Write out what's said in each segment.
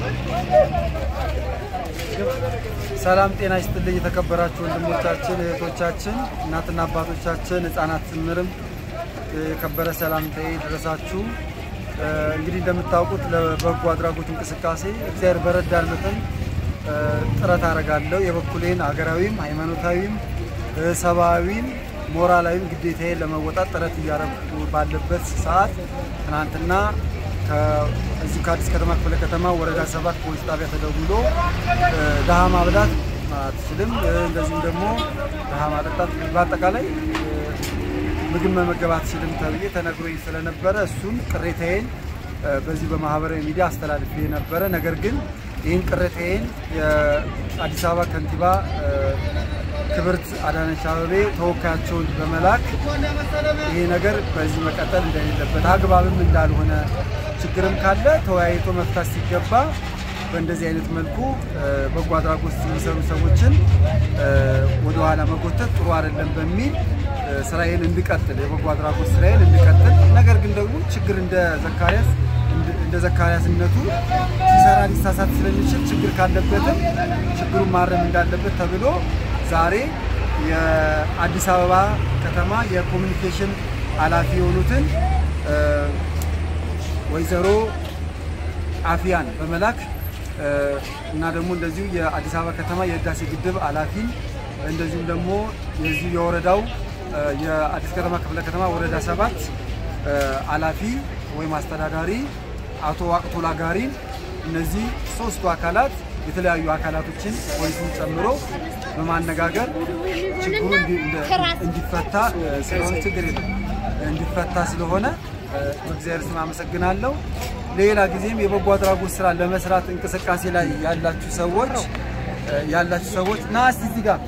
ሰላም ጤና ይስጥልኝ። የተከበራችሁ ወንድሞቻችን፣ እህቶቻችን፣ እናትና አባቶቻችን፣ ህጻናት ጭምርም የከበረ ሰላምታዬ ድረሳችሁ። እንግዲህ እንደምታውቁት ለበጎ አድራጎት እንቅስቃሴ እግዚአብሔር በረዳን መጠን ጥረት አደርጋለሁ። የበኩሌን ሀገራዊም፣ ሃይማኖታዊም፣ ሰብአዊም ሞራላዊም ግዴታዬን ለመወጣት ጥረት እያደረጉ ባለበት ሰዓት ትናንትና እዚሁ ከአዲስ ከተማ ክፍለ ከተማ ወረዳ ሰባት ፖሊስ ጣቢያ ተደውሎ ድሃ ማብላት አትችልም፣ እንደዚሁም ደግሞ ድሃ ማጠጣት፣ በአጠቃላይ ምግብ መመገብ አትችልም ተብዬ ተነግሮኝ ስለነበረ እሱን ቅሬታዬን በዚህ በማህበራዊ ሚዲያ አስተላልፌ ነበረ። ነገር ግን ይህን ቅሬታዬን የአዲስ አበባ ከንቲባ ክብርት አዳነች አበቤ ተወካያቸውን በመላክ ይሄ ነገር በዚህ መቀጠል እንደሌለበት አግባብም እንዳልሆነ ችግርም ካለ ተወያይቶ መፍታት ሲገባ በእንደዚህ አይነት መልኩ በጎ አድራጎት የሚሰሩ ሰዎችን ወደኋላ መጎተት ጥሩ አይደለም በሚል ስራዬን እንድቀጥል የበጎ አድራጎት ስራዬን እንድቀጥል ነገር ግን ደግሞ ችግር እንደ ዘካርያስ እንደ ዘካርያስነቱ ሲሰራ ሊሳሳት ስለሚችል ችግር ካለበትም ችግሩን ማረም እንዳለበት ተብሎ ዛሬ የአዲስ አበባ ከተማ የኮሚኒኬሽን ኃላፊ የሆኑትን ወይዘሮ አፊያን በመላክ እና ደግሞ እንደዚሁ የአዲስ አበባ ከተማ የህዳሴ ግድብ ኃላፊን እንደዚሁም ደግሞ የዚሁ የወረዳው የአዲስ ከተማ ክፍለ ከተማ ወረዳ ሰባት ኃላፊ ወይም አስተዳዳሪ አቶ ዋቅቶላ ጋሪን እነዚህ ሶስቱ አካላት የተለያዩ አካላቶችን ፖሊስን ጨምሮ በማነጋገር ችግሩ እንዲፈታ ስለሆነ ችግር የለም እንዲፈታ ስለሆነ በእግዚአብሔር ስም አመሰግናለሁ። ሌላ ጊዜም የበጎ አድራጎት ስራ ለመስራት እንቅስቃሴ ላይ ያላችሁ ሰዎች ያላችሁ ሰዎች ና እስቲ እዚህ ጋር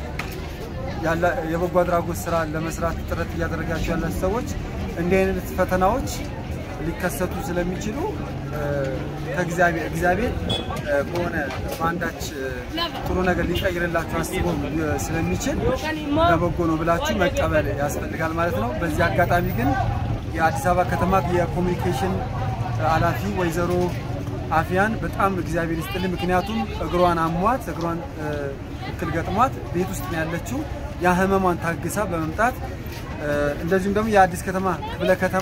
የበጎ አድራጎት ስራ ለመስራት ጥረት እያደረጋችሁ ያላችሁ ሰዎች እንዲህ አይነት ፈተናዎች ሊከሰቱ ስለሚችሉ ከእግዚአብሔር እግዚአብሔር በሆነ በአንዳች ጥሩ ነገር ሊቀይርላችሁ አስቦ ስለሚችል ለበጎ ነው ብላችሁ መቀበል ያስፈልጋል ማለት ነው። በዚህ አጋጣሚ ግን የአዲስ አበባ ከተማ የኮሚኒኬሽን ኃላፊ ወይዘሮ አፊያን በጣም እግዚአብሔር ይስጥልኝ። ምክንያቱም እግሯን አሟት እግሯን እክል ገጥሟት ቤት ውስጥ ነው ያለችው። ያ ህመሟን ታግሳ በመምጣት እንደዚሁም ደግሞ የአዲስ ከተማ ክፍለ ከተማ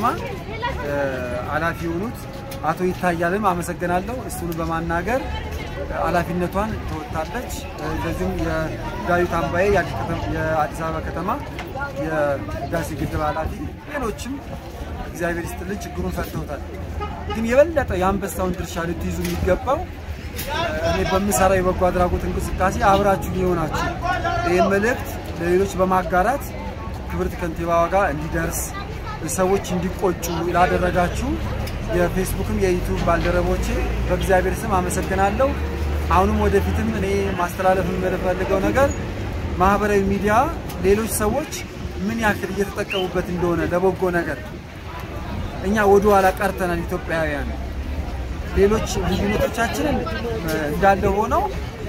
ኃላፊ የሆኑት አቶ ይታያልም አመሰግናለሁ። እሱን በማናገር ኃላፊነቷን ተወጥታለች። እንደዚሁም የዳዊት አምባዬ የአዲስ አበባ ከተማ የህዳሴ ግድብ ኃላፊ፣ ሌሎችም እግዚአብሔር ይስጥልን ችግሩን ፈተውታል። ግን የበለጠ የአንበሳውን ድርሻ ልትይዙ የሚገባው እኔ በምሰራው የበጎ አድራጎት እንቅስቃሴ አብራችሁ የሆናችሁ ይህ መልእክት ለሌሎች በማጋራት ክብርት ከንቲባዋ ጋር እንዲደርስ ሰዎች እንዲቆጩ ላደረጋችሁ የፌስቡክም የዩቱብ ባልደረቦቼ በእግዚአብሔር ስም አመሰግናለሁ። አሁንም ወደፊትም እኔ ማስተላለፍ የምፈልገው ነገር ማህበራዊ ሚዲያ ሌሎች ሰዎች ምን ያክል እየተጠቀሙበት እንደሆነ ለበጎ ነገር እኛ ወደ ኋላ ቀርተናል። ኢትዮጵያውያን ሌሎች ልዩነቶቻችንን እንዳለ ሆነው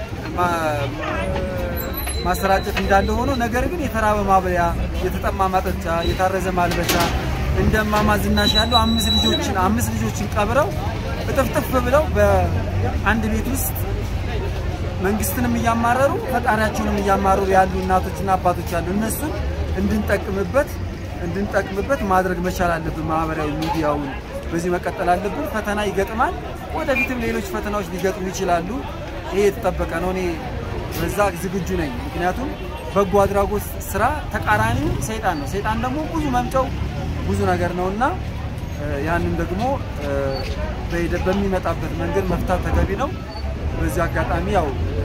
ማሰራጨት እንዳለ ሆኖ ነገር ግን የተራበ ማብለያ፣ የተጠማ ማጠጫ፣ የታረዘ ማልበሻ እንደማማ ዝናሽ ያለው አምስት ልጆችን አምስት ልጆችን ቀብረው እጥፍጥፍ ብለው በአንድ ቤት ውስጥ መንግስትንም እያማረሩ ፈጣሪያቸውንም እያማረሩ ያሉ እናቶችና አባቶች ያሉ እነሱን እንድንጠቅምበት እንድንጠቅምበት ማድረግ መቻል አለብን። ማህበራዊ ሚዲያውን በዚህ መቀጠል አለብን። ፈተና ይገጥማል። ወደፊትም ሌሎች ፈተናዎች ሊገጥሙ ይችላሉ። ይሄ የተጠበቀ ነው። እኔ በዛ ዝግጁ ነኝ። ምክንያቱም በጎ አድራጎት ስራ ተቃራኒው ሰይጣን ነው። ሰይጣን ደግሞ ብዙ መምጫው ብዙ ነገር ነው እና ያንን ደግሞ በሚመጣበት መንገድ መፍታት ተገቢ ነው። በዚህ አጋጣሚ ያው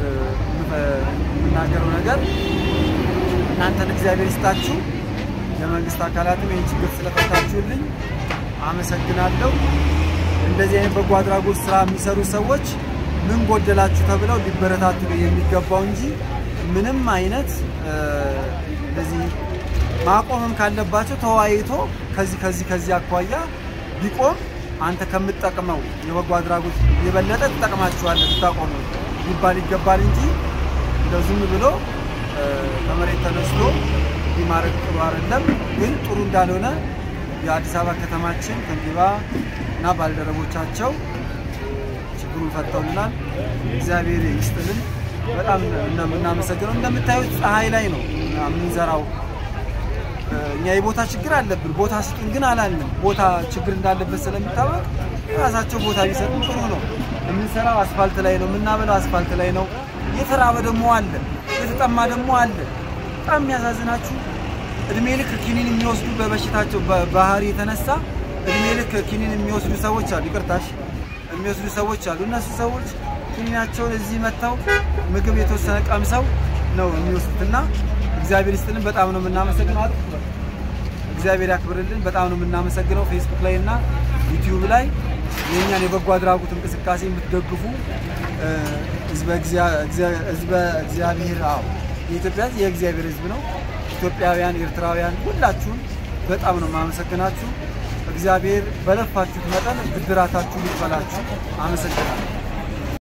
የምናገረው ነገር እናንተን እግዚአብሔር ይስጣችሁ። የመንግስት አካላትም ይህን ችግር ስለፈታችሁልኝ አመሰግናለሁ። እንደዚህ አይነት በጎ አድራጎት ስራ የሚሰሩ ሰዎች ምን ጎደላችሁ ተብለው ሊበረታቱ ነው የሚገባው እንጂ ምንም አይነት እንደዚህ ማቆምም ካለባቸው ተወያይቶ ከዚህ ከዚህ ከዚህ አኳያ ቢቆም አንተ ከምትጠቅመው የበጎ አድራጎት የበለጠ ትጠቅማችኋለህ ብታቆሙ ሊባል ይገባል እንጂ እንደው ዝም ብሎ ከመሬት ተነስቶ እንዲህ ማድረግ ጥሩ አይደለም። ግን ጥሩ እንዳልሆነ የአዲስ አበባ ከተማችን ከንቲባ እና ባልደረቦቻቸው ችግሩ ችግሩን ፈተውልናል። እግዚአብሔር ይስጥልን። በጣም ነው የምናመሰግነው። እንደምታዩት ፀሐይ ላይ ነው የምንዘራው። እኛ የቦታ ችግር አለብን። ቦታ ስጡን ግን አላልንም። ቦታ ችግር እንዳለበት ስለሚታወቅ ራሳቸው ቦታ ቢሰጡን ጥሩ ነው። የምንሰራው አስፋልት ላይ ነው፣ የምናበላው አስፋልት ላይ ነው። የተራበ ደግሞ አለ፣ የተጠማ ደግሞ አለ። በጣም የሚያሳዝናችሁ እድሜ ልክ ኪኒን የሚወስዱ በበሽታቸው በባህሪ የተነሳ እድሜ ልክ ኪኒን የሚወስዱ ሰዎች አሉ። ይቅርታሽ የሚወስዱ ሰዎች አሉ። እነሱ ሰዎች ኪኒናቸውን እዚህ መጥተው ምግብ የተወሰነ ቀምሰው ነው የሚወስዱትና እግዚአብሔር ይስጥልን። በጣም ነው የምናመሰግነው። እግዚአብሔር ያክብርልን። በጣም ነው የምናመሰግነው። ፌስቡክ ላይ እና ዩቲዩብ ላይ የእኛን የበጎ አድራጎት እንቅስቃሴ የምትደግፉ ህዝበ እግዚአብሔር አዎ የኢትዮጵያ ህዝብ የእግዚአብሔር ህዝብ ነው። ኢትዮጵያውያን፣ ኤርትራውያን ሁላችሁም በጣም ነው የማመሰግናችሁ። እግዚአብሔር በለፋችሁት መጠን ብድራታችሁን ይክፈላችሁ። አመሰግናለሁ።